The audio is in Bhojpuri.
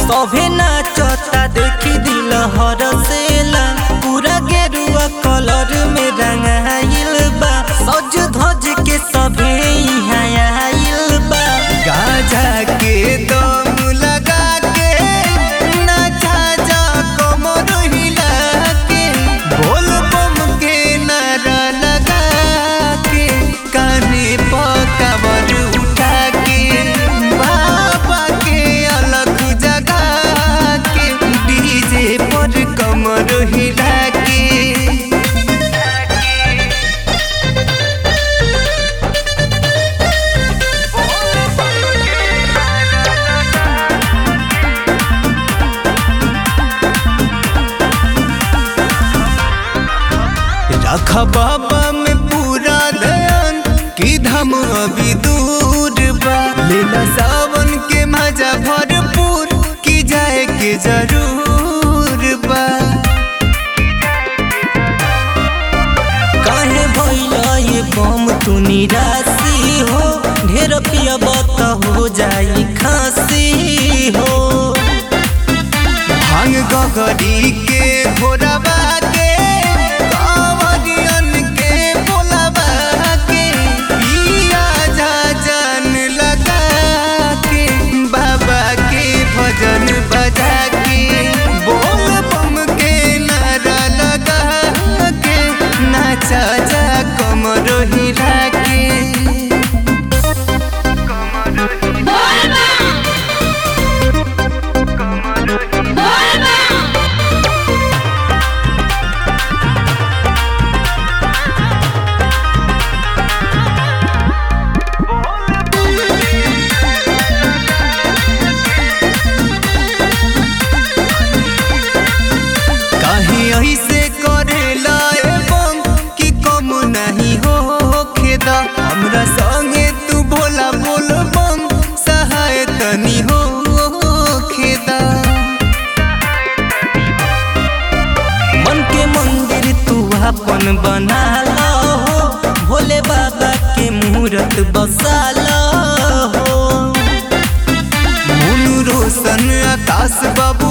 सभे नाचता देखी दिल हरसेला पूरा गेरुआ कलर में रंगाइल बा सज धज के सभे यहाँ आइल बा गाजा के दम लगा के नाचा जा कमर हिला के बोल बम के नारा लगा के काने पकावर उठा के बाबा के अलग जगा के डीजे पर कमर हिला के रख बाबा में पूरा ध्यान की धम अभी दूर बा लेला सावन के मजा भरपूर की जाए के जरूर बा काहे भइला ये बम तू निराशी हो ढेर पियब त हो जाई खांसी हो भांग गगरी के भोरबा के कांवरियन के बोलबा के पिया जा जान लगा के बाबा के भजन बजा के बोल बम के नारा लगा के नाचा जा कमर हिला के काहे ऐसे करेला एवं कि कम नहीं हो खेदा हमरा संगे तू भोला बोल बम सहाय तनी हो खेदा मन के मंदिर तू अपन बना लो हो भोले बाबा के मूरत बसा लो हो मुनु रोशन आकाश बाबू